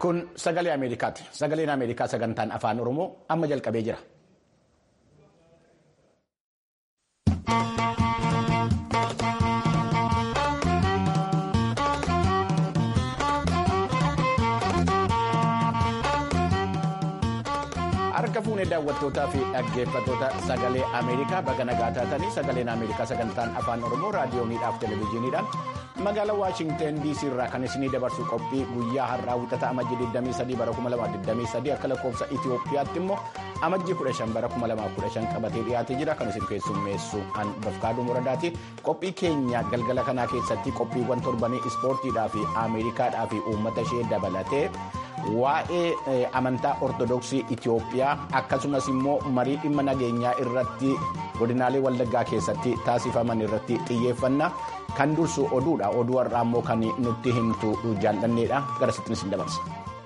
Kun sagalee Ameerikaati. Sagaleen Ameerikaa sagantaan afaan Oromoo amma jalqabee jira. Harka fuunee daawwattootaa fi dhaggeeffattoota sagalee Ameerikaa baga nagaa taatanii sagaleen Ameerikaa sagantaan afaan Oromoo raadiyooniidhaaf televezyiiniidhaan magaalaa Waashingteen DC irraa kan isinii dabarsu qophii guyyaa har'aa wixata amajjii 23 bara 2023 akka lakkoofsa Itoophiyaatti immoo amajjii 15 bara 2015 qabatee dhiyaatee jira kan isin keessummeessu an bafkaaduu muradaati qophii keenya galgala kanaa keessatti qophiiwwan torbanii ispoortiidhaa fi Ameerikaadhaa fi uummata ishee dabalatee. waa'ee amantaa ortodoksii Itoophiyaa akkasumas immoo marii dhimma nageenyaa irratti godinaalee wallaggaa keessatti taasifaman irratti xiyyeeffanna kan dursu oduudha oduu har'aa immoo kan nutti himtu jaallanneedha garasittiin isin dabarsa.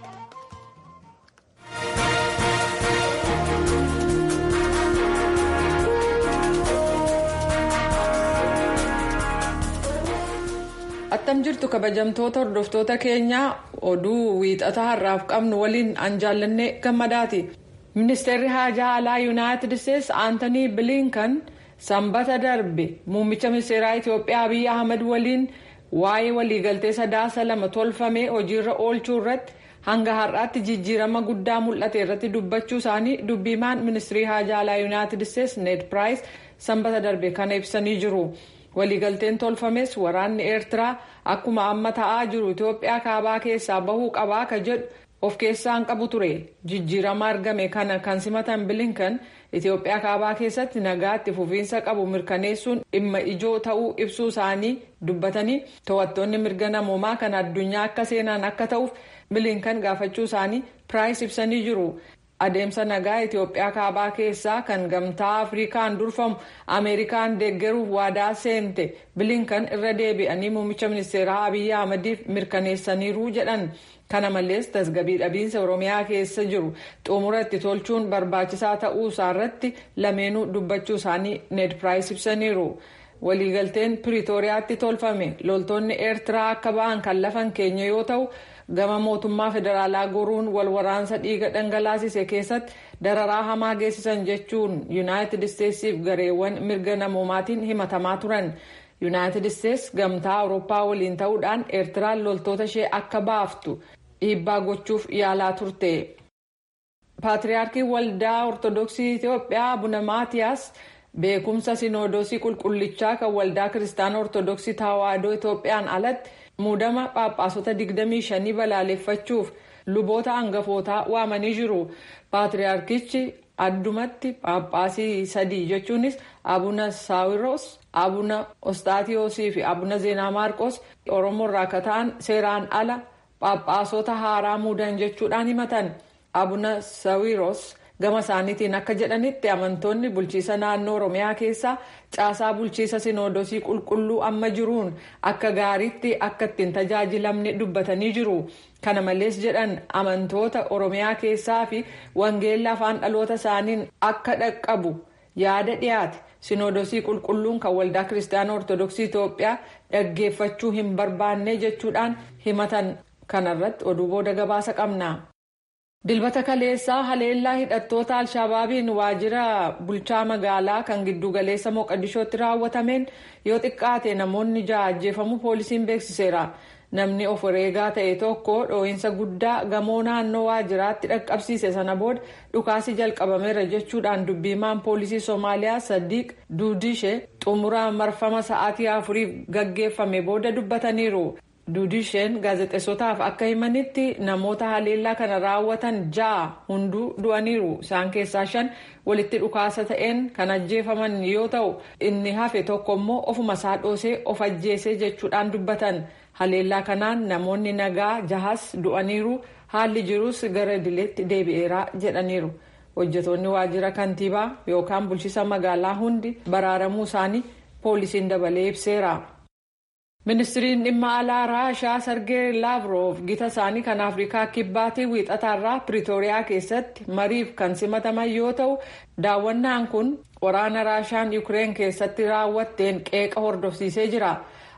attam jirtu kabajamtoota hordoftoota keenyaa oduu wiixataa har'aaf qabnu waliin an jaallanne gammadaati ministeerri haajaa alaa yuunaayitid isteetsi aantanii biliinkan sanbata darbe muummicha ministeeraa itiyoophiyaa abiyyi ahmed waliin waa'ee waliigaltee sadaasa lama tolfamee hojiirra oolchuu irratti hanga har'aatti jijjiirama guddaa mul'ate irratti dubbachuu isaanii dubbiimaan ministirii haajaa alaa yuunaayitid isteetsi ned piraayis sanbata darbe kana ibsanii jiru. waliigalteen tolfames waraanni eertiraa akkuma amma ta'aa jiru itiyoophiyaa kaabaa keessaa bahuu qabaa ka jedhu of keessaan qabu ture jijjiirama argame kana kan simatan bilinkan itiyoophiyaa kaabaa keessatti nagaatti fufiinsa qabu mirkaneessuun dhimma ijoo ta'uu ibsuu isaanii dubbatanii to'attoonni mirga namoomaa kan addunyaa akka seenan akka ta'uuf bilinkan gaafachuu isaanii piraayis ibsanii jiru. adeemsa nagaa itiyoophiyaa kaabaa keessaa kan gamtaa afrikaan durfamu ameerikaan deeggaruuf waadaa seente bilinkan irra deebi'anii muummicha ministeeraa abiyyi ahmadiif mirkaneessaniiru jedhan kana malees tasgabii dhabiinsa oromiyaa keessa jiru xumura itti tolchuun barbaachisaa ta'uu isaarratti lameenuu dubbachuu isaanii ned piraayis ibsaniiru. waliigalteen piriitooriyaatti tolfame loltoonni eertiraa akka ba'an kan lafan keenya yoo ta'u gama mootummaa federaalaa goruun wal waraansa dhiiga dhangalaasise keessatti dararaa hamaa geessisan jechuun yuunaayitid isteetsiif gareewwan mirga namoomaatiin himatamaa turan yuunaayitid isteets gamtaa awurooppaa waliin ta'uudhaan eertiraan loltoota ishee akka baaftu dhiibbaa gochuuf yaalaa turte. paatriyaarkiin waldaa ortodoksii itiyoophiyaa abuna maatiyaas. beekumsa sinoodosii qulqullichaa kan waldaa kiristaana ortodoksii tawaahidoo itoophiyaan alatti muudama phaaphaasota 25 balaaleffachuuf luboota hangafootaa waamanii jiru paatriyaarkichi addumatti phaaphaasii sadii jechuunis abuna saawiroos abuna ostaatiyoosii fi abuna zeenaa maarqos oromoorraa akka ta'an seeraan ala phaaphaasota haaraa muudan jechuudhaan himatan abuna saawiroos. gama isaaniitiin akka jedhanitti amantoonni bulchiisa naannoo oromiyaa keessaa caasaa bulchiisa sinoodosii qulqulluu amma jiruun akka gaariitti akka ittiin tajaajilamne dubbatanii jiru kana malees jedhan amantoota oromiyaa keessaa fi wangeella afaan dhaloota isaaniin akka dhaqqabu yaada dhiyaate sinoodosii qulqulluun kan waldaa kiristaana ortodoksii itoophiyaa dhaggeeffachuu hin barbaanne jechuudhaan himatan kanarratti oduu booda gabaasa qabna. dilbata kaleessaa haleellaa hidhattoota alshabaabiin waajjira bulchaa magaalaa kan giddugaleessa moqadishootti raawwatameen yoo xiqqaate namoonni ja'a ajjeefamuu poolisiin beeksiseera namni of wareegaa ta'e tokko dhoo'insa guddaa gamoo naannoo waajjiraatti dhaqqabsiise sana booda dhukaasi jalqabameera jechuudhaan dubbiimaan poolisii soomaaliyaa sadiiq duudishee xumura marfama sa'aatii afuriif gaggeeffame booda dubbataniiru. duudisheen gaazexeessotaaf akka himanitti namoota haleellaa kana raawwatan ja'a hunduu du'aniiru isaan keessaa shan walitti dhukaasa ta'een kan ajjeefaman yoo ta'u inni hafe tokko immoo ofuma isaa dhoosee of ajjeesee jechuudhaan dubbatan haleellaa kanaan namoonni nagaa jahas du'aniiru haalli jirus gara idileetti deebi'eera jedhaniiru hojjetoonni waajjira kantiibaa yookaan bulchiisa magaalaa hundi baraaramuu isaanii poolisiin dabalee ibseera. ministiriin dhimma alaa raashaa sargee laavroof gita isaanii kan afrikaa kibbaatii wiixataarraa piriitooriyaa keessatti mariif kan simataman yoo ta'u daawwannaan kun waraana raashaan yuukireen keessatti raawwatteen qeeqa hordofsiisee jira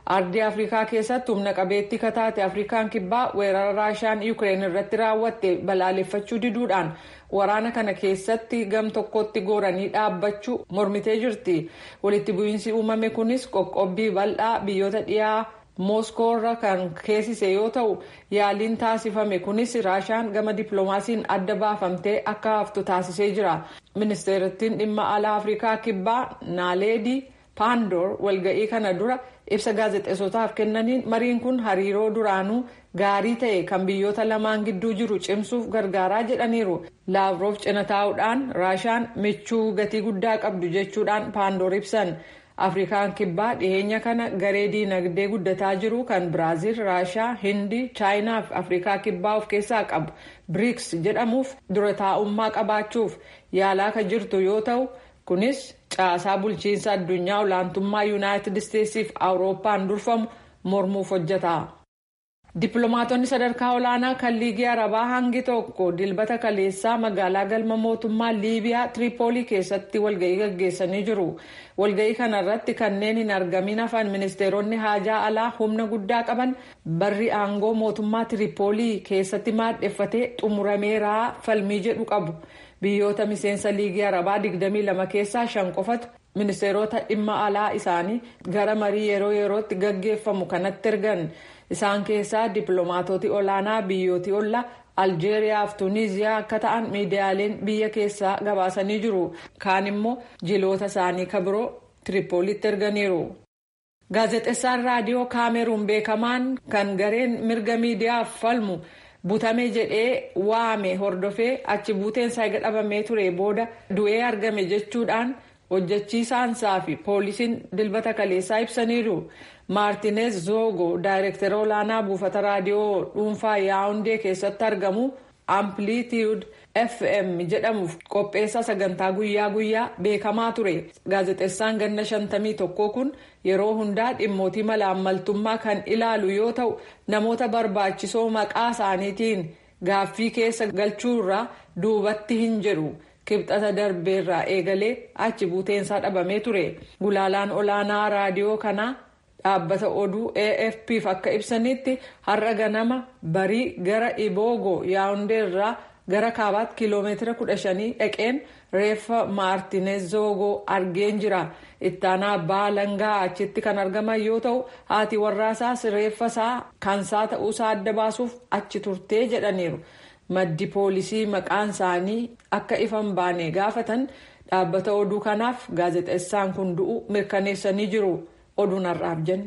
ardii afrikaa keessatti humna qabeettii kataate afrikaan kibbaa weerara raashaan yuukireen irratti raawwatte balaaleffachuu diduudhaan waraana kana keessatti gam tokkotti gooranii dhaabbachuu mormitee jirti walitti bu'iinsi uumame kunis qoqqobbii bal'aa biyyoota dhiyaa mooskoorra kan keessise yoo ta'u yaaliin taasifame kunis raashaan gama dippiloomaasiin adda baafamtee akka haftu taasisee jira ministeerittiin dhimma alaa afrikaa kibbaa naaleedii paandoor walga'ii kana dura ibsa gaazexeessotaaf kennaniin mariin kun hariiroo duraanuu gaarii ta'e kan biyyoota lamaan gidduu jiru cimsuuf gargaaraa jedhaniiru laavroof cina taa'uudhaan raashaan michuu gatii guddaa qabdu jechuudhaan paandoor ibsan. afrikaan kibbaa dhiyeenya kana garee diinagdee guddataa jiru kan biraaziil raashaa hindii chaayinaa fi afrikaa kibbaa of keessaa qabu biriks jedhamuuf dura taa'ummaa qabaachuuf yaalaa kan jirtu yoo ta'u kunis caasaa bulchiinsa addunyaa olaantummaa yuunaayitid isteetsiif awurooppaan durfamu mormuuf hojjeta. dippiloomaatonni sadarkaa olaanaa kan liigii arabaa hangi tokko dilbata kaleessaa magaalaa galma mootummaa liibiyaa tiriipoolii keessatti walga'ii gaggeessanii jiru walga'ii kana irratti kanneen hin argamin hafan ministeeronni haajaa alaa humna guddaa qaban barri aangoo mootummaa tiriipoolii keessatti maadheffatee xumurameeraa falmii jedhu qabu biyyoota miseensa liigii arabaa 22 keessaa shan qofatu ministeerota dhimma alaa isaanii gara marii yeroo yerootti gaggeeffamu kanatti ergan. isaan keessaa dippiloomaatoti olaanaa biyyootii ollaa aljeeriyaa fi tuuniziyaa akka ta'an miidiyaaleen biyya keessaa gabaasanii jiru kaan immoo jiloota isaanii kabiroo tiripoolitti erganiiru. gaazexeessaan raadiyoo kaameruun beekamaan kan gareen mirga miidiyaaf falmu butame jedhee waame hordofee achi buuteensaa eega dhabamee ture booda du'ee argame jechuudhaan hojjechiisaansaa fi poolisiin dilbata kaleessaa ibsaniiru. maartineez zoogo daayirektara olaanaa buufata raadiyoo dhuunfaa yaawundee keessatti argamu amplitude fm jedhamuuf qopheessa sagantaa guyyaa guyyaa beekamaa ture gaazexeessaan ganna shantamii tokkoo kun yeroo hundaa dhimmootii malaammaltummaa kan ilaalu yoo ta'u namoota barbaachisoo maqaa isaaniitiin gaaffii keessa galchuurraa duubatti hin jedhu. kibxata darbeerraa eegalee achi buuteensaa dhabamee ture gulaalaan olaanaa raadiyoo kanaa. dhaabbata oduu afpf akka ibsanitti har'a ganama barii gara iboogo yaawundee irraa gara kaabaatti kiiloomeetira 15 dhaqeen reeffa maartineez zoogoo argeen jira ittaanaa abbaa langaa achitti kan argaman yoo ta'u haati warraasaas reeffa isaa kansaa ta'uusaa adda baasuuf achi turtee jedhaniiru maddi poolisii maqaan isaanii akka ifan baane gaafatan dhaabbata oduu kanaaf gaazexeessaan kun du'u mirkaneessanii jiru. oduun har'aaf jenne.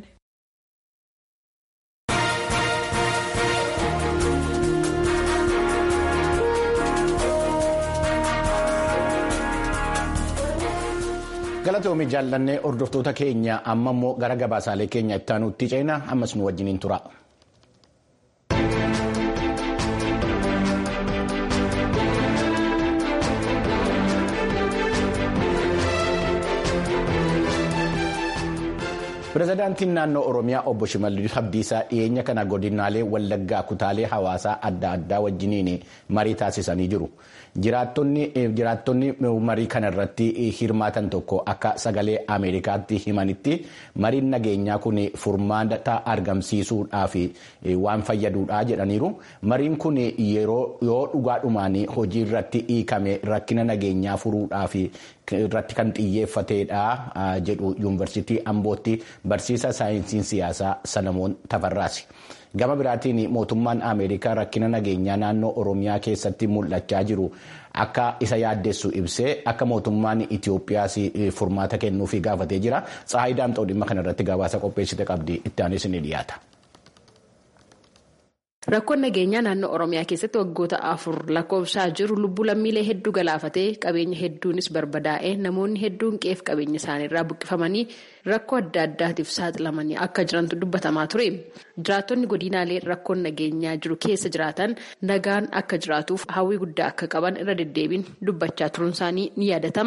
galatoomii jaallannee hordoftoota keenya amma immoo gara gabaasaalee keenya itti aanutti ceena ammas nu wajjiniin tura. pirezidaantiin naannoo oromiyaa obbo shimallis abdiisaa dhiyeenya kana godinaalee wallaggaa kutaalee hawaasaa adda addaa wajjiniin marii taasisanii jiru jiraattonni marii kana irratti hirmaatan tokko akka sagalee ameerikaatti himanitti mariin nageenyaa kun furmaata argamsiisuudhaaf waan fayyaduudha jedhaniiru mariin kun yeroo yoo dhugaadhumaan hojii irratti hiikame rakkina nageenyaa furuudhaaf irratti kan xiyyeeffateedha jedhu yuunivarsiitii ambootti barsiisa saayinsii siyaasaa salamoon tafarraasi. gama biraatiin mootummaan ameerikaa rakkina nageenyaa naannoo oromiyaa keessatti mul'achaa jiru akka isa yaaddessu ibsee akka mootummaan itiyoophiyaas furmaata kennuufii gaafatee jira tsaayi daamxoo dhimma kanarratti gabaasa qopheessite qabdi itti aanis ni dhiyaata. Rakkoon nageenyaa naannoo Oromiyaa keessatti waggoota afur lakkoofsaa jiru lubbuu lammiilee hedduu galaafatee qabeenya hedduunis barbadaa'ee namoonni hedduun qeef qabeenya isaaniirraa buqqifamanii rakkoo adda addaatiif saaxilamanii akka jirantu dubbatamaa ture. Jiraattonni godinaalee rakkoon nageenyaa jiru keessa jiraatan nagaan akka jiraatuuf hawwii guddaa akka qaban irra deddeebiin dubbachaa turuun isaanii ni yaadatama.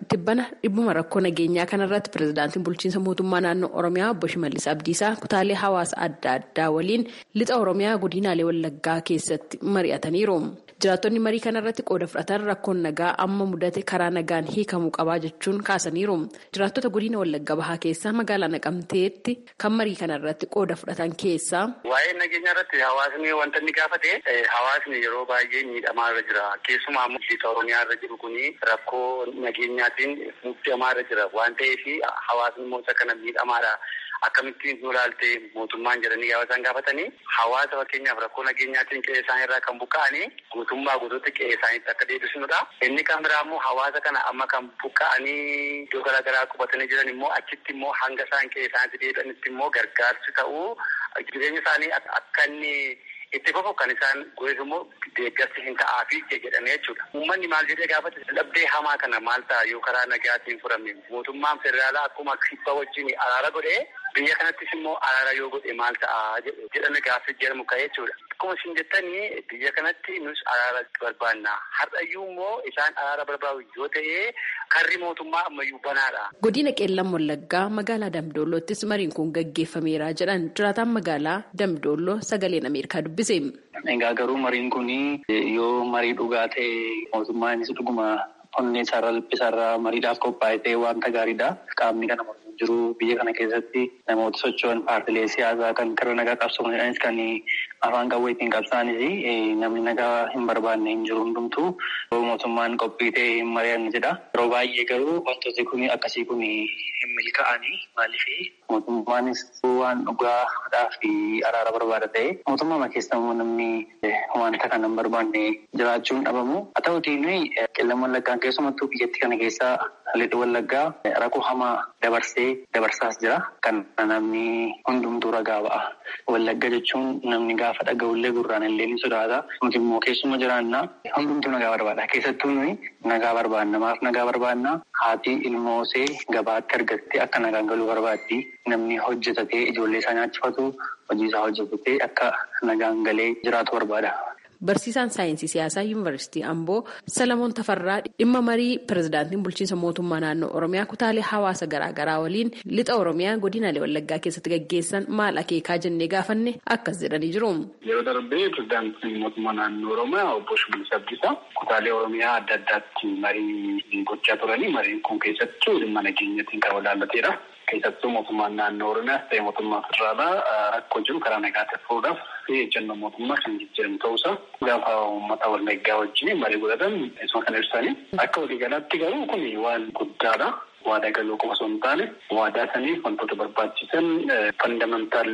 tibbana dhibbuma rakkoo nageenyaa kanarratti pirezidaantiin bulchiinsa mootummaa naannoo oromiyaa obbo Shimallis Abdiisaa kutaalee hawaasa adda addaa waliin lixa oromiyaa godinaalee wallaggaa keessatti mari'ataniiru. jiraattonni marii kanarratti qooda fudhatan rakkoon nagaa amma mudate karaa nagaan hiikamuu qabaa jechuun kaasaniiru jiraattota godina wallagga bahaa keessaa magaalaa naqamteetti kan marii kanarratti qooda fudhatan keessaa. waa'ee nageenya irratti hawaasni wanta inni gaafate hawaasni yeroo baay'ee miidhamaa irra jira keessumaa lixa oromiyaa irra jiru kuni rakkoo nageenyaatiin muddamaa irra jira waan ta'eef hawaasni immoo isa kana miidhamaadha. Akkamittiin nu ilaalte mootummaan jedhanii gaafa isaan gaafatanii hawaasa fakkeenyaaf rakkoo nageenyaatiin qe'ee isaanii irraa kan buqqa'anii guutummaa guutuutti qe'ee isaaniitti akka deebisnudha. Inni kan biraa immoo hawaasa kana amma kan buqqa'anii iddoo garaagaraa qubatanii jiran immoo achitti immoo hanga isaan qe'ee isaaniitti deebi'anitti immoo gargaarsi ta'uu jireenya isaanii akka inni itti fufu kan isaan goeef immoo deeggarsi hin ta'aafi jedhamee jechuudha. Uummanni maal jedhee gaafate dhabdee hamaa kana maal ta'a yoo karaa nagaatiin furame mootummaan federaalaa akkuma kibba wajjin araara godhee biyya kanattis immoo araara yoo godhe maal ta'a jedhame gaaffii jedhamu ka'ee jechuudha. Akkuma isin jettanii biyya kanatti nus araara barbaanna. Har'ayyuu immoo isaan araara barbaadu yoo ta'e karri mootummaa ammayyuu banaadha. Godina Qeellam Wallaggaa magaalaa Damdoolloottis mariin kun gaggeeffameera jedhan jiraataan magaalaa Damdoolloo sagaleen Ameerikaa dubbise. Egaa garuu mariin kun yoo marii dhugaa ta'e mootummaanis dhuguma onnee isaarraa lubbisaarraa mariidhaaf qophaa'e ta'e wanta gaariidha. Qaamni kana jiru biyya kana keessatti namoota socho'an paartilee siyaasaa kan karaa nagaa qabsoomanis kan afaan qawweetiin qabsaanis namni nagaa hin barbaanne hin jiru hundumtuu mootummaan qophii ta'e hin mari'anne jedha. Yeroo baay'ee garuu wantooti kun akkasii kun hin milkaa'anii maaliif mootummaanis waan dhugaadhaa fi araara barbaada ta'e mootummaa keessa immoo namni wanta kana hin barbaanne jiraachuun dhabamu. Haa ta'utiin qeellam wallaggaan keessumattuu biyyattii kana keessaa lixa wallaggaa rakkoo hamaa dabarsee dabarsaas jira. Kan namni hundumtuu ragaa ba'a. Wallagga jechuun namni gaafa dhaga'ullee gurraan illee ni sodaata. Nuti immoo keessuma jiraannaa hundumtuu nagaa barbaada. Keessattuu nuyi nagaa barbaanna. Maaf nagaa barbaanna? Haati ilmoosee gabaatti argattee akka nagaan galuu barbaaddi. Namni hojjetatee ijoollee isaa nyaachifatu hojii isaa hojjetatee akka nagaan galee jiraatu barbaada. Barsiisaan saayinsii siyaasaa yuunivarsiitii Amboo Salamoon Tafarraa dhimma marii pirezidaantiin bulchiinsa mootummaa naannoo Oromiyaa kutaalee hawaasa garaagaraa waliin lixa Oromiyaa godinaalee Wallaggaa keessatti gaggeessan maal akeekaa jennee gaafanne akkas jedhanii jiru. Yeroo darbee pirezidaantiin mootummaa naannoo Oromiyaa obbo Shimallis Abdiisaa kutaalee Oromiyaa adda addaatti marii gochaa turanii mariin kun keessattuu dhimma nageenyatiin kan walaallateedha. Keessattuu mootummaan naannoo Oromiyaas ta'e mootummaa federaalaa rakkoo jiru karaa nagaatiin furuudhaaf fi ejjennoo mootummaa kan jijjiiramu ta'uusaa gaafa uummata wallaggaa wajjin marii godhatan isuma kan ibsanii akka waliigalaatti garuu kun waan guddaadha. waadaa galuu qofa osoo hin taane waadaa saniif wantoota barbaachisan fandamentaal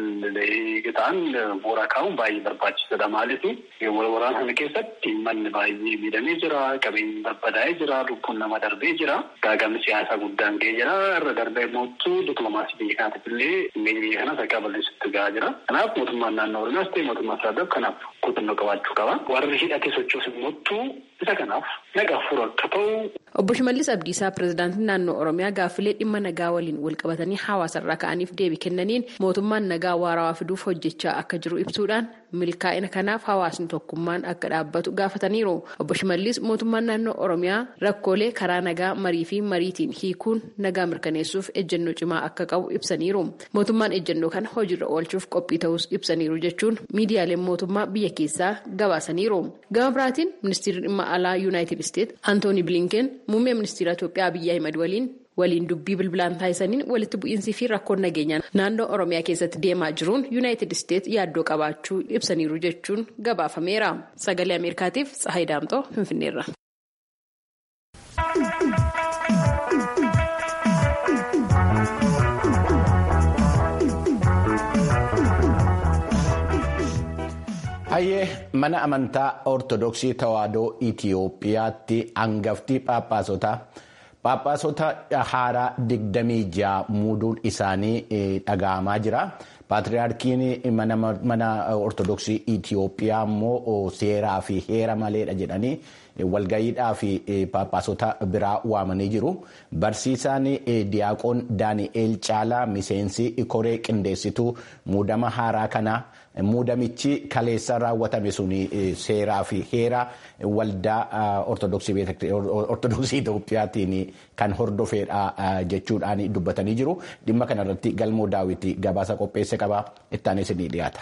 ta'an bu'uura kaa'uun baay'ee barbaachisaadha. Maaliif waraana sana keessatti manni baay'ee miidhamee jira, qabeenyi barbadaa'ee jira, lubbuun nama darbee jira, gaagamni siyaasaa guddaan ga'ee jira. Irra darbee mootu dippiloomaasii biyya kanaatiif illee dhimmeenya biyya kanaas akka balleessutti ga'aa jira. Kanaaf mootummaan naannoo Oromiyaas ta'e mootummaa federaalaa kanaaf kutannoo qabaachuu qaba. Warri hidhatee sochoosu immoo isa kanaaf nagaa furu akka ta'u. Obbo Shimallis Abdiisaa pirezidaantiin naannoo Oromiyaa gaaffilee dhimma nagaa waliin walqabatanii hawaasarraa ka'aniif deebii kennaniin mootummaan nagaa waarawaa fiduuf hojjechaa akka jiru ibsuudhaan milkaa'ina kanaaf hawaasni tokkummaan akka dhaabbatu gaafataniiru. Obbo Shimallis mootummaan naannoo Oromiyaa rakkoolee karaa nagaa marii fi mariitiin hiikuun nagaa mirkaneessuuf ejjennoo cimaa akka qabu ibsaniiru. Mootummaan ejjennoo kana hojiirra oolchuuf qophii ta'us ibsaniiru jechuun miidiyaaleen mootummaa biyya keessaa gabaasaniiru. Gama biraatiin ministeerri dhimma alaa yuunaayitid isteet Antooni Bilinken muummee ministeera Itoophiyaa Abiyyi Ahimad waliin waliin dubbii bilbilaan taasisaniin walitti bu'iinsii fi rakkoon nageenyaa naannoo Oromiyaa keessatti deemaa jiruun yuunaayitid isteet yaaddoo qabaachuu ibsaniiru jechuun gabaafameera. Sagalee Ameerikaatiif Tsahayi Daamxoo Finfinneerra. Hayyee mana amantaa Ortodoksii Tawaahidoo Itiyoophiyaatti hangaftii phaaphaasota phaaphaasota haaraa digdamii ja'a muuduun isaanii dhaga'amaa jira. Paatriyaarkiin mana Ortodoksii Itiyoophiyaa immoo seeraa fi heera maleedha jedhanii walgayiidhaa fi phaaphaasota biraa waamanii jiru. Barsiisaan Diyaaqoon Daani'eel Caalaa miseensi koree qindeessituu muudama haaraa kana muudamichi kaleessa raawwatame sun seeraa fi heera waldaa ortodoksii Itoophiyaatiin kan hordofeedha jechuudhaan dubbatanii jiru. Dhimma kanarratti galmoo daawwitii gabaasa qopheesse qaba. Ittaanis ni dhiyaata.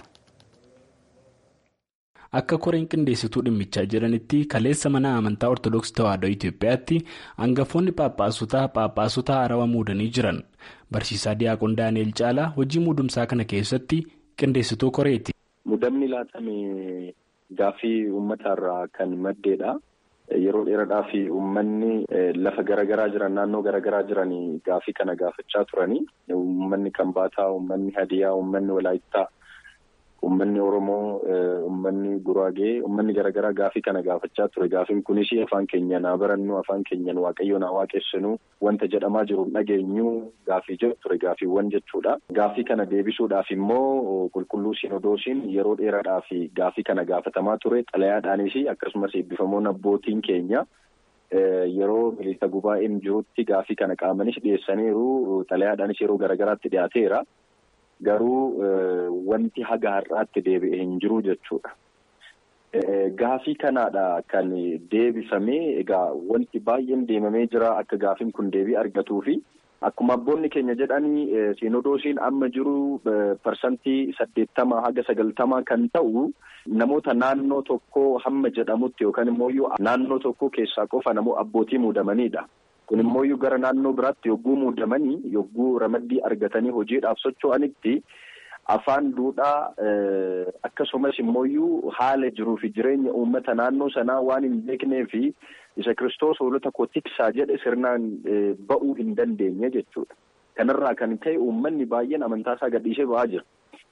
Akka koreen qindeessituu dhimmichaa jiranitti kaleessa mana amantaa Ortoodooksii Tawaahidoo Itoophiyaatti hangafoonni phaaphaasutaa phaaphaasota haarawaa muudanii jiran. Barsiisaa Diyaaqoon Daani'el Caalaa hojii muudumsaa kana keessatti qindeessituu koreeti. Muudamni laatame gaaffii uummataarraa kan maddeedha. Yeroo dheeraadhaaf uummanni lafa garaagaraa jiran naannoo garaagaraa jiran gaaffii kana gaafachaa turanii uummanni Kambaataa, uummanni Hadiyaa, uummanni Walaayittaa. Uummanni Oromoo, uummanni Guraagee, uummanni garaagaraa gaafii kana gaafachaa ture. Gaafiin kunis afaan keenyaan haa barannu, afaan keenyaan waaqayyoon haa waaqessinu, wanta jedhamaa jiru dhageenyu gaafii jedhu ture gaafiiwwan jechuudha. Gaafii kana deebisuudhaaf immoo qulqulluu Sinodoosiin yeroo dheeraadhaaf gaafii kana gaafatamaa ture. Xalayaadhaanis akkasumas eebbifamoon abbootiin keenya yeroo miliisa gubaa'een jirutti gaafii kana qaamanis dhiyeessaniiru. Xalayaadhaanis yeroo garaagaraatti dhiyaateera. Garuu wanti haga har'aatti deebi'e hin jiru jechuudha. Gaafii kanaadha kan deebifamee egaa wanti baay'een deemamee jira akka gaafiin kun deebii argatuu fi akkuma abboonni keenya jedhanii siinodoosiin amma jiru parsantii saddeettama haga sagaltama kan ta'u namoota naannoo tokkoo hamma jedhamutti yookaan immoo naannoo tokkoo keessaa qofa namoo abbootii muudamanidha. Kun immoo gara naannoo biraatti yogguu muudamanii yogguu ramaddii argatanii hojiidhaaf socho'anitti afaan duudhaa akkasumas immoo haala jiruu fi jireenya uummata naannoo sanaa waan hin beeknee fi isa kiristoos hoolota koo tiksaa jedhe sirnaan ba'uu hin dandeenye jechuudha. Kanarraa kan ka'e uummanni baay'een amantaasaa gadhiisee ba'aa jira.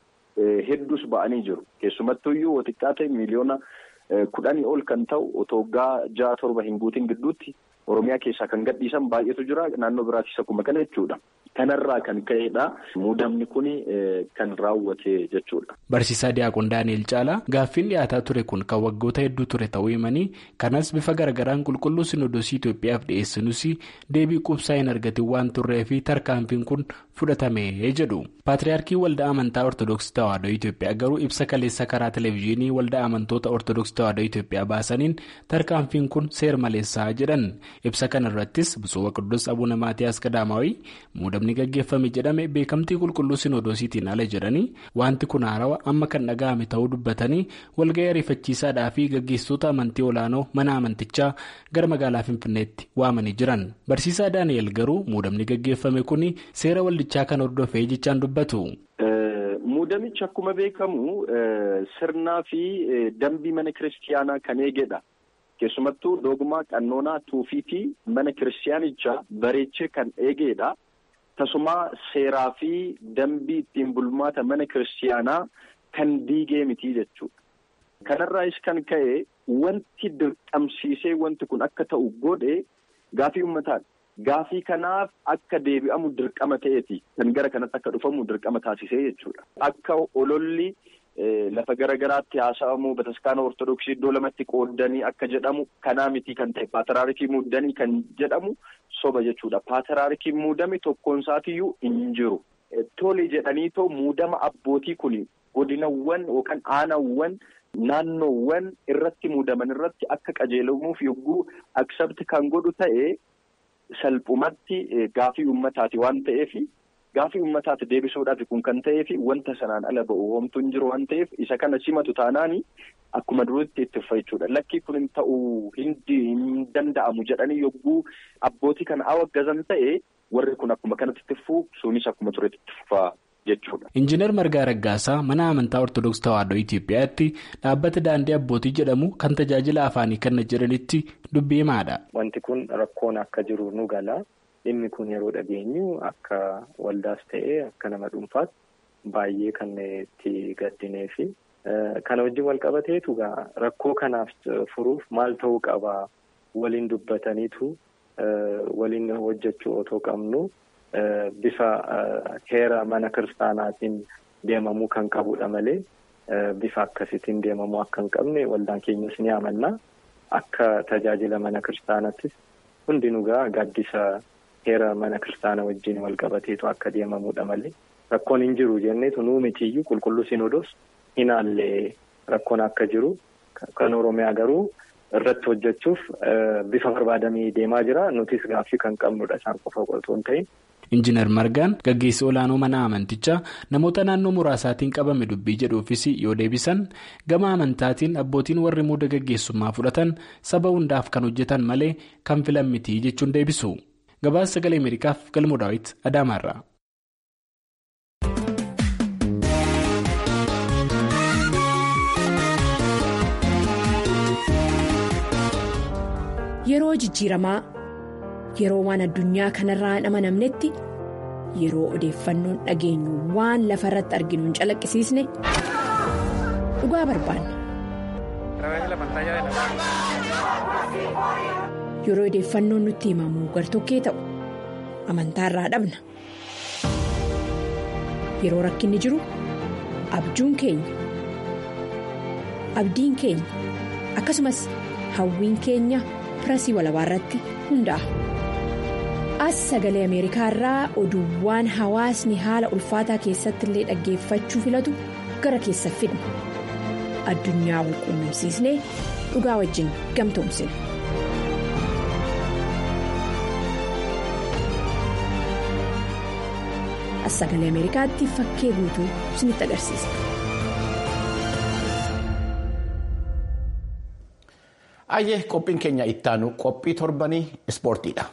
Hedduus ba'anii jiru. Keessumattuyyuu xiqqaa ta'e miliyoona kudhanii ol kan ta'u otoo waggaa ja'a torba hin guutin gidduutti. Oromiyaa keessaa kan gadhiisan baay'eetu jira naannoo biraattis akkuma kana jechuudha. Kanarraa kan ka'edha. Muudamni kun kan raawwate jechuudha. Barsiisaa Diyaaqoon Daani'el Caalaa gaaffiin dhiyaataa ture kun kan waggoota hedduu ture ta'uu himanii kanas bifa garaagaraan qulqulluu Sinodoosii Itoophiyaaf dhiyeessinus deebii qubsaa hin argatin waan turree fi tarkaanfiin kun fudhatame jedhu. Paatriyaarkii Waldaa Amantaa Ortoodooksii Tawaahidoo Itoophiyaa garuu ibsa kaleessa karaa televezyiinii Waldaa Amantoota Ortoodooksii Tawaahidoo Itoophiyaa baasaniin tarkaanfiin kun seer maleessaa jedhan. Ibsa kana irrattis Bisuu Qudus Abuuna Maatiyaas Qadaamaawii muudamni gaggeeffame jedhame beekamtii qulqulluu Sinodoosiitiin ala jedhanii wanti kun haarawaa amma kan dhaga'ame ta'uu dubbatanii walga'ii ariifachiisaadhaa fi gaggeessitoota amantii olaanoo mana amantichaa gara magaalaa Finfinneetti waamanii jiran. Barsiisaa Daani'el garuu muudamni gaggeeffame kun seera waldichaa kan hordofee jechaan dubbatu. Muudamichi akkuma beekamu sirnaa fi dambii mana kiristiyaanaa kan eegedha. Keessumattuu dogmaa qannoonaa tuufiitii mana kiristiyaanichaa bareechee kan eegedha. Tasumaa seeraa fi dambii ittiin bulmaata mana kiristiyaanaa kan diigee miti jechuudha. Kanarraas kan ka'e wanti dirqamsiisee wanti kun akka ta'u godhe gaafii uummataadha. Gaafii kanaaf akka deebi'amu dirqama ta'eeti kan gara kanatti akka dhufamu dirqama taasisee jechuudha. Akka ololli. Lafa garaagaraatti haasa'amu bataskaana ortodoksii iddoo lamatti qoodanii akka jedhamu kanaa miti kan ta'e paatiraarikii muudanii kan jedhamu soba jechuudha. Paatiraarikiin muudame tokkoon isaatiyyuu hin jiru. Tole jedhanii too muudama abbootii kun godinawwan yookaan aanawwan naannoowwan irratti muudaman irratti akka qajeelamuuf yogguu aksabti kan godhu ta'e salphumatti gaafii uummataati waan ta'eef. Gaafii uummataatti deebisuudhaaf kun kan ta'eef wanta sanaan ala ba'u homtuu hin jiru waan ta'eef isa kana simatu taanaani akkuma duriitti itti uffaa jechuudha. Lakkii kun hin ta'uu hin danda'amu jedhanii yogguu abbootii kana awwaggazan ta'e warri kun akkuma kanatti itti uffuu sunis akkuma turetti itti uffaa jechuudha. Injiinar Margaa Raggaasaa mana amantaa Ortoodooksii Tawaahidoo Itoophiyaatti dhaabbata daandii abbootii jedhamu kan tajaajila afaanii kenna jedhanitti dubbii himaadha. Wanti kun rakkoon akka jiru nu gala. Dhimmi kun yeroo dhageenyu akka waldaas ta'ee akka nama dhuunfaatti baay'ee kan itti gaddinee fi kana wajjin wal qabateetu rakkoo kanaaf furuuf maal ta'uu qaba waliin dubbataniitu waliin hojjechuu otoo qabnu bifa heera mana kiristaanaatiin deemamuu kan qabudha malee bifa akkasiitiin deemamuu akka hin qabne waldaan keenyas ni amanna akka tajaajila mana kiristaanaattis hundinuu gaaddisa. Heera mana kiristaana wajjin wal qabateetu akka deemamudha malee rakkoon hin jiru jenneetu nuu mitiyyuu qulqulluu sinodoos hinaallee rakkoon akka jiru kan Oromiyaa garuu irratti hojjechuuf bifa barbaadamee deemaa jira. Nutis gaaffii kan qabnudha isaan qofa otoo hin ta'in. Injiinar Margaan gaggeessi olaanoo mana amantichaa namoota naannoo muraasaatiin qabame dubbii jedhuufis yoo deebisan gama amantaatiin abbootiin warri muuda gaggeessummaa fudhatan saba hundaaf kan hojjetan malee kan filan miti jechuun deebisu. Gabaasa sagalee Ameerikaaf galmoo daawwiti Adaamaarraa. Yeroo jijjiiramaa yeroo waan addunyaa kanarraa hin amanamnetti yeroo odeeffannoon dhageenyu waan lafa irratti arginu hin calaqqisiisne dhugaa barbaanna. Yeroo odeeffannoon nutti himamu gartokkee ta'u amantaarraa dhabna. Yeroo rakkinni jiru abjuun keenya abdiin keenya akkasumas hawwiin keenya. pirasii walabaa irratti hundaa'a. As sagalee Ameerikaa irraa oduuwwan hawaasni haala ulfaataa keessatti illee dhaggeeffachuu filatu gara keessa fidna. Addunyaa wal quunnamsiisnee dhugaa wajjin gamtoomsina. As sagalee Ameerikaatti fakkee guutuu isinitti agarsiisa. Ayyee qophiin keenya ittaanu qophii torbanii ispoortiidha.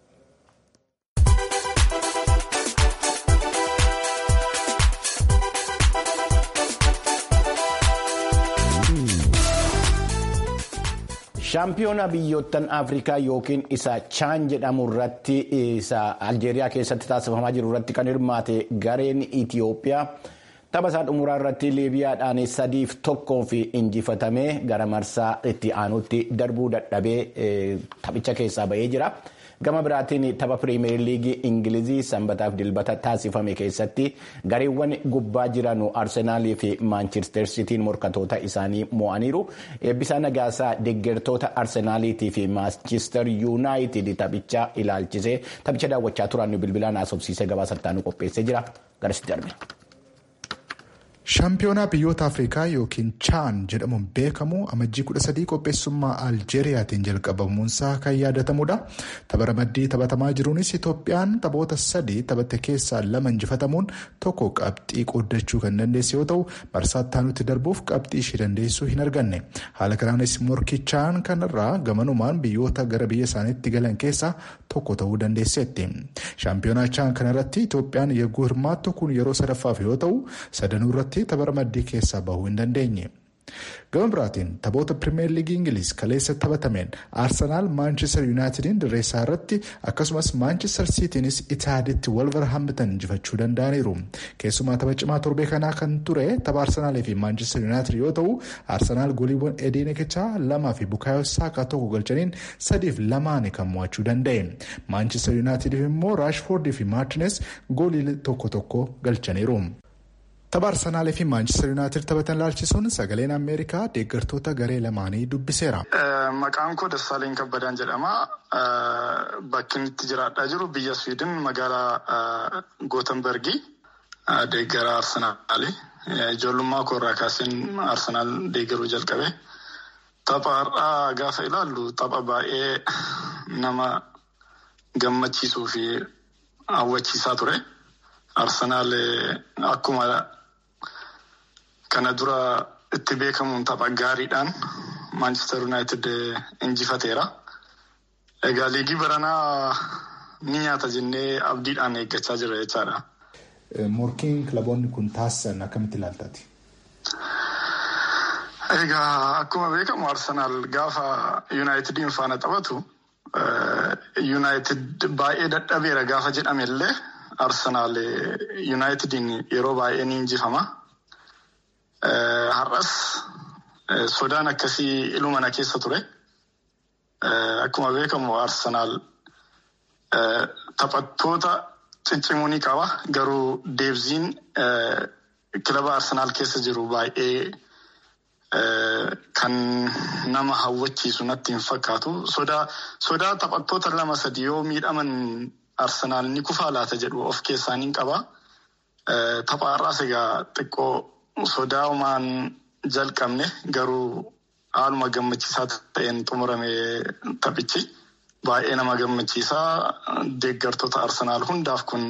shaampiyoona biyyoottan afrikaa yookiin isa chaan jedhamu irratti isa aljeeriyaa keessatti taasifamaa jiru irratti kan hirmaate gareen itiyoophiyaa. tapha isaa xumuraa irratti liibiyaadhaan sadiif tokkoof injifatamee gara marsaa itti aanutti darbuu dadhabee taphicha keessaa ba'ee jira. Gama biraatiin tapha piriimeer liigii Ingilizii sanbataaf dilbata taasifame keessatti gareewwan gubbaa jiran Arsenaalii fi Maanchister Sitiin morkatoota isaanii mo'aniiru. Eebbisaa Nagaasaa deeggartoota Arsenaaliitii fi Maanchister Yuunaayitid taphicha ilaalchisee taphicha daawwachaa turan bilbilaan haasofsiisee gabaasa qopheessee jira. Garasitti darbe. Shaampiyoonaa biyyoota Afrikaa yookiin Chaan jedhamuun beekamu amajjii kudha sadii qopheessummaa Aljeeriyaatiin jalqabamuunsaa kan yaadatamudha. Tapha ramaddii taphatamaa jiruunis Itoophiyaan taphoota sadii taphatte keessaa lama injifatamuun tokko qabxii qooddachuu kan dandeesse yoo ta'u, marsaatti aanutti darbuuf qabxii ishee dandeessuu hin arganne. Haala kanaanis morkii Chaan kanarraa gamanumaan biyyoota gara biyya isaaniitti galan keessaa tokko ta'uu dandeesseetti. Shaampiyoonaa Chaan kanarratti Itoophiyaan yeroo hirmaattu kun yeroo sadaffaaf yoo ta'u, sadanuu irratti tapha ramaddii keessaa bahuu hin dandeenye. Gama biraatiin taphoota pirimeer liigii Ingiliz kaleessa taphatameen Arsenaal Maanchister Yuunaayitediin dirreessaa irratti akkasumas Maanchister Siitiinis Itaaditti Wolverhampton injifachuu danda'aniiru. Keessumaa tapha cimaa torbee kanaa kan ture tapha Arsenaalii fi Maanchister Yuunaayitid yoo ta'u Arsenaal goliiwwan Edeenekichaa lamaa fi Bukaayoo Saakaa tokko galchaniin sadiif lamaan kan mo'achuu danda'e. Maanchister Yuunaayitidiif immoo Raashfoordii fi Maartiines goolii tokko tokko galchaniiru. Tapha Arsenaalii fi Maanchister Yuunaayitid taphatan ilaalchisuun sagaleen Ameerikaa deeggartoota garee lamaanii dubbiseera. Maqaan koo Dassaaleen Kabbadaan jedhama. Bakki inni itti jiraachaa jiru biyya Swiidin magaalaa Gootenbergii deeggara Arsenaali. Ijoollummaa koorraa kaaseen Arsenaal deeggaruu jalqabe. Tapha har'aa gaafa ilaallu tapha baay'ee nama gammachiisuu fi hawwachiisaa ture. Arsenaal akkuma kana dura itti beekamuun tapha gaariidhaan Maanchister Yuunaayitid injifateera. Egaa liigii baranaa ni nyaata jennee abdiidhaan eeggachaa jira jechaadha. Morkiin kilaboonni kun taasisan akkamitti ilaaltaati? Egaa akkuma beekamu Arsenaal gaafa Yuunaayitidiin faana taphatu Yuunaayitid baay'ee dadhabeera gaafa jedhame illee Arsenaal Yuunaayitidiin yeroo baay'ee ni injifama. Har'as sodaan akkasii ilumana keessa ture. Akkuma beekamu Arsenaal taphattoota ciccimuu ni qaba. Garuu deebziin kilaba Arsenaal keessa jiru baay'ee kan nama hawwachiisu natti hin fakkaatu. Sodaa taphattoota lama sadi yoo miidhaman Arsenaal ni kufaa laata jedhu of keessaa ni qaba. Tapha har'aas egaa xiqqoo sodaa'umaan jalqabne garuu haaluma gammachiisaa ta'een xumurame taphichi baay'ee nama gammachiisaa deeggartoota Arsenaal hundaaf kun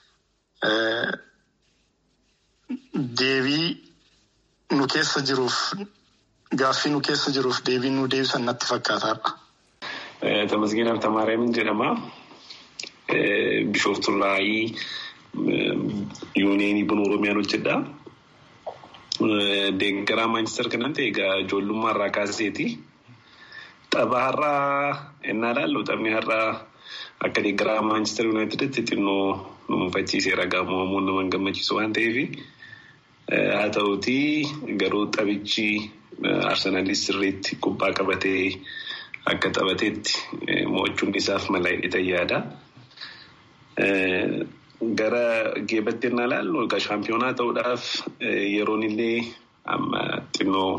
deebii nu keessa jiruuf gaaffii nu keessa jiruuf deebii nu deebisan natti fakkaataadha. Tamasgeen Abtamaariyamin jedhama. Bishooftullaayii yuuneenii buna Oromiyaan hojjedha. Deeggaraa Maanchister kanan ta'e egaa ijoollummaa irraa kaaseeti. Tapha har'aa ennaa ilaallu taphni har'aa akka deeggaraa Maanchister Yuunaayiteditti xinnoo nu mufachiiseera gaamoomuun nama gammachiisu waan ta'eef. Haa ta'uutii garuu taphichi Arsenaalis sirriitti kubbaa qabatee akka taphateetti mo'achuun isaaf malaa hidhatan yaada. Gara geebatti ennaa ilaallu egaa shaampiyoonaa ta'uudhaaf yeroon illee amma xinnoo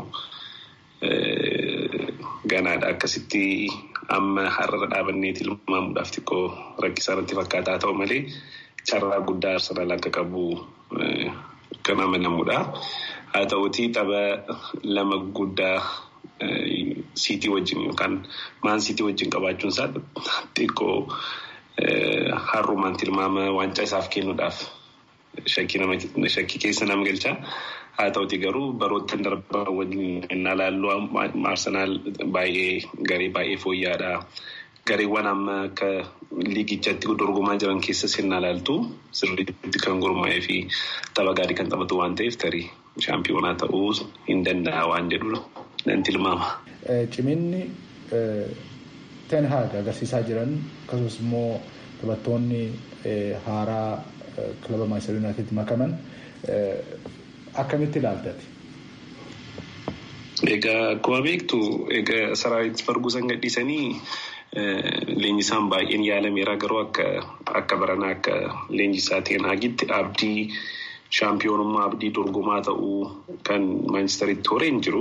ganaadha akkasitti amma har'a dhaabannee tilmaamuudhaaf xiqqoo rakkisaa irratti fakkaataa ta'u malee carraa guddaa Arsenaal akka qabu kan amanamudha. Haa ta'uutii tapha lama guddaa siitii wajjin yookaan maan siitii wajjin qabaachuun isaa xiqqoo har'umaan tilmaama waancaa isaaf kennuudhaaf shakkii keessa nama galcha. Haa ta'uutii garuu baroota darban wajjin innaa ilaallu Arsenaal baay'ee garee baay'ee fooyya'aadha. Gareewwan amma akka liigichatti dorgomaa jiran keessa sirnaa ilaaltu sirriitti kan gurmaa'ee fi tapha gaarii kan taphatu waan ta'eef tarii shaampiyoonaa ta'uu hin danda'a waan jedhu nan tilmaama. Ciminni Ten Hag agarsiisaa jiran akkasumas immoo taphattoonni haaraa kilaba Maanchister Yuunaayiteditti makaman akkamitti ilaaltati? Egaa akkuma beektu egaa Saraayit Farguusan gadhiisanii leenjisaan baay'een yaalameera garuu akka akka baranaa akka leenjisaa Ten Hagitti abdii shaampiyoonummaa abdii dorgomaa ta'uu kan Maanchesteritti horeen jiru.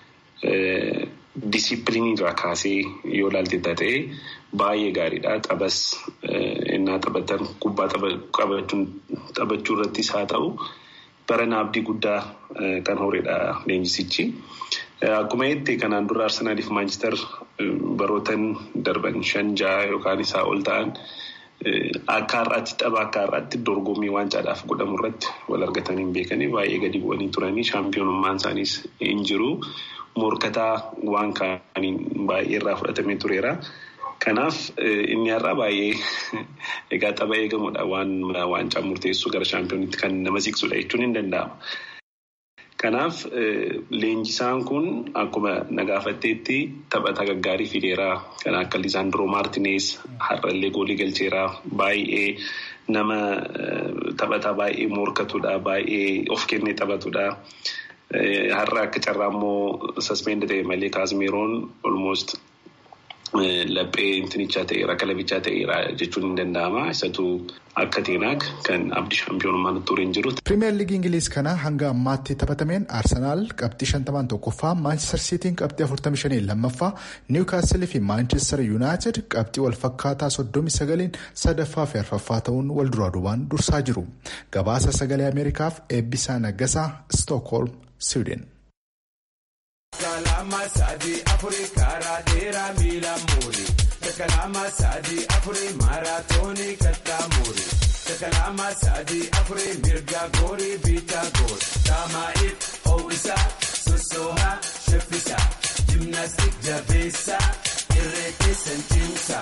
Disipiliinii irraa kaasee yoo ilaalte ta'e baay'ee gaariidha. Taphas innaa taphatan kubbaa taphachuu irrattis haa ta'u barana abdii guddaa kan horedha leenjisichi. Akkuma jettee kanaan dura Arsenaaliif Maanchister barootan darban shan ja'a yookaan isaa ol ta'an akka har'aatti tapha akka har'aatti dorgommii waancaadhaaf godhamu irratti wal argatanii hin beekanii baay'ee gadi bu'anii turanii shaampiyoonummaan isaaniis hin jiru. Morkataa waan kaaniin baay'ee irraa fudhatamee tureera. Kanaaf inni har'aa baay'ee egaa tapha eegamudha waan waancaa murteessuu gara shaampiyoonitti kan nama siqsudha jechuun hin danda'ama. Kanaaf leenjisaan kun akkuma nagaafatteetti taphata gaggaarii fideera. Kan akka Lisaandroo Maartinees har'allee goolii galcheera. Baay'ee nama taphataa baay'ee morkatudha. Baay'ee of kennee taphatudha. Har'a akka carraa immoo saspeendi ta'e malee kaasmeeroon olmoost laphee intinichaa ta'eera kalabichaa ta'eera jechuun hin danda'ama. Isatu akka teenaag kan abdii shaampiyoonummaa nutti tureen jiru. Pirimeer Liigii Ingiliiz kana hanga ammaatti taphatameen Arsenaal qabxii shantamaan tokkoffaa, Maanchister Siitiin qabxii afurtamii shanii lammaffaa, Niwukaastilii fi Maanchister Yuunaayitid qabxii wal fakkaataa soddomii sagaliin sadaffaa fi arfaffaa ta'uun wal duraa duubaan dursaa jiru. Gabaasa sagalee Ameerikaaf eebbisaa naggasaa Stookholm, Siwiidin. Kalama sadi afuri karaa dheeraa miila muuri. Kalama sadi afuri maaraatoonii kattaa muuri. Kalama sadi afuri mirga goori biitaa goori. Taamaa'if ho'isaa sossoohaa shaffisaa. Jimnaastik jabeessaa irree keessan cimsaa.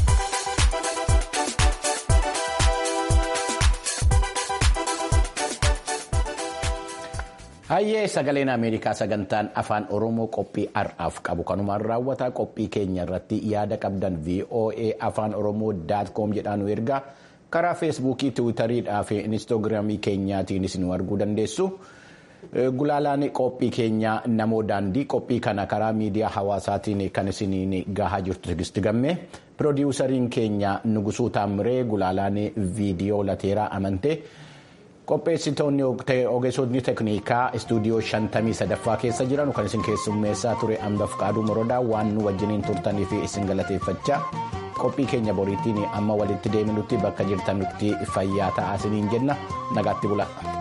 Hayyee sagaleen Ameerikaa sagantaan afaan Oromoo qophii har'aaf qabu kanumaan raawwata qophii keenya irratti yaada qabdan VOA afaan Oromoo daatkoom jedhaan nu ergaa karaa feesbuukii tiwutariidhaa fi inistoogiraamii keenyaatiinis nu arguu dandeessu. Gulaalaan qophii keenyaa namoo daandii qophii kana karaa miidiyaa hawaasaatiin kan isiniin gahaa jirtu tigisti gamme piroodiwusariin keenya Nugusuu Taamiree gulaalaan viidiyoo lateeraa amantee. qopheessitoonni ogeessonni tekniikaa istuudiyoo shantamii sadaffaa keessa jiran kan isin keessummeessaa ture ambaf qaaduu morodaa waan nu wajjiniin turtanii fi isin galateeffachaa qophii keenya boriitiin amma walitti deeminutti bakka jirtanutti fayyaa ta'aa isiniin jenna nagaatti bula.